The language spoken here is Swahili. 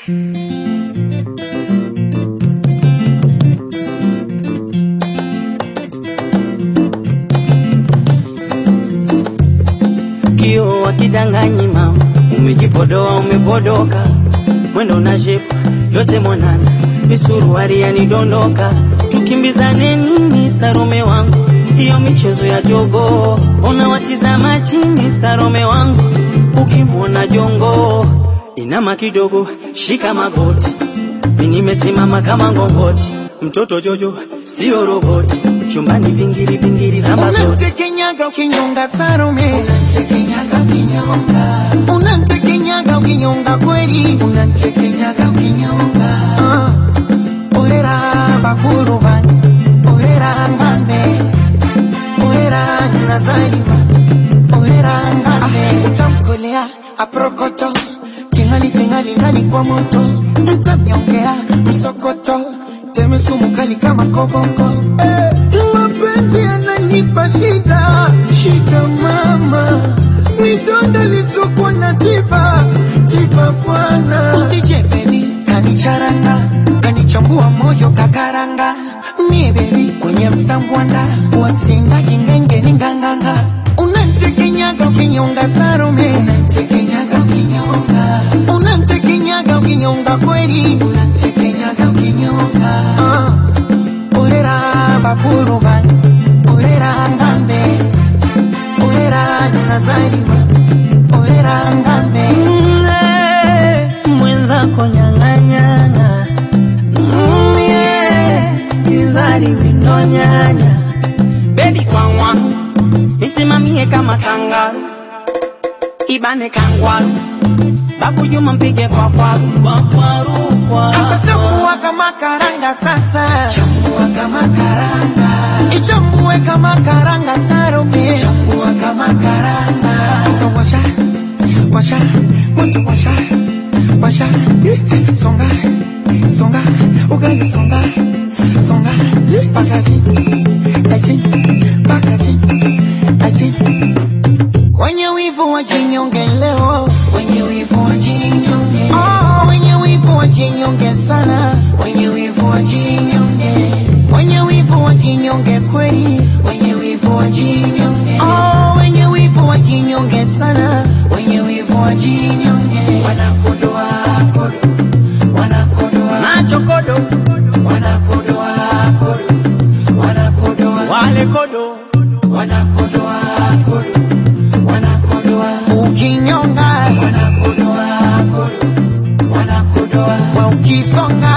Kio wakidanganyi mama, umejipodoa umepodoka, mwendo na shepu yote mwanana, misuruari yanidondoka, tukimbizane nini Sarome wangu, hiyo michezo ya jogo, unawatizama chini Sarome wangu, ukimwona jongo inama kidogo, shika magoti, mi nimesimama kama ngongoti, mtoto Jojo sio roboti, chumbani vingiri vingiri zamba zote Unamtekenyaga ukinyonga Salome, Unanitekenyaga ukinyonga, unamtekenyaga ukinyonga kweli. unanitekenyaga ukinyonga, Ah, Orera bakuru banyu, orera ngambe, orera nazarima, orera ngambe. Utamkolea aprokoto, tingali tingali ndani kwa moto, mtamnyongea msokoto, teme sumu kali kama koboko. Eh, mapenzi yananipa shida, shida mama, midonda lisokuwa na tiba, tiba bwana. Usije baby, kanicharanga, kanichambua moyo kakaranga. Mie baby, kwenye msambwanda, wasinga kingenge ni nganganga. Unanitekenyaga ukinyonga Salome, unanitekenyaga ukinyonga, unanitekenyaga ukinyonga kweli. unanitekenyaga ukinyonga, Ah, orera bakuru banyu, orera ngambe, orera nazarima, orera ngambe. Mm, mwenzako nyang'anyana Mm, yeah, izari windo nyanya bebi kwangwa nisimamie kama kangaru ibane kangwaru babu juma mpige kwa kwaru kwa kwaru kwa Sasa chambua kama karanga sasa, chambua kama karanga, ichambue kama karanga Salome. chambua kama karanga, Sasa washa, washa, moto washa, washa, songa, songa, ugali songa, songa, pakazi, achi, pakazi, achi. Wenye wivu wajinyonge leo, wenye wivu wajinyonge, oh, wenye wivu wajinyonge sana, wenye wivu wajinyonge, wenye wivu wajinyonge kweli, wenye wivu wajinyonge, oh, wenye wivu wajinyonge sana. wenye wivu wajinyonge, wanakodoa kodo, wanakodoa, nacho kodo wanakodoa kodo, wanakodoa, wale kodo wanakodoa kodo, wanakodoa, Ukinyonga wanakodoa kodo, wanakodoa, wa ukisonga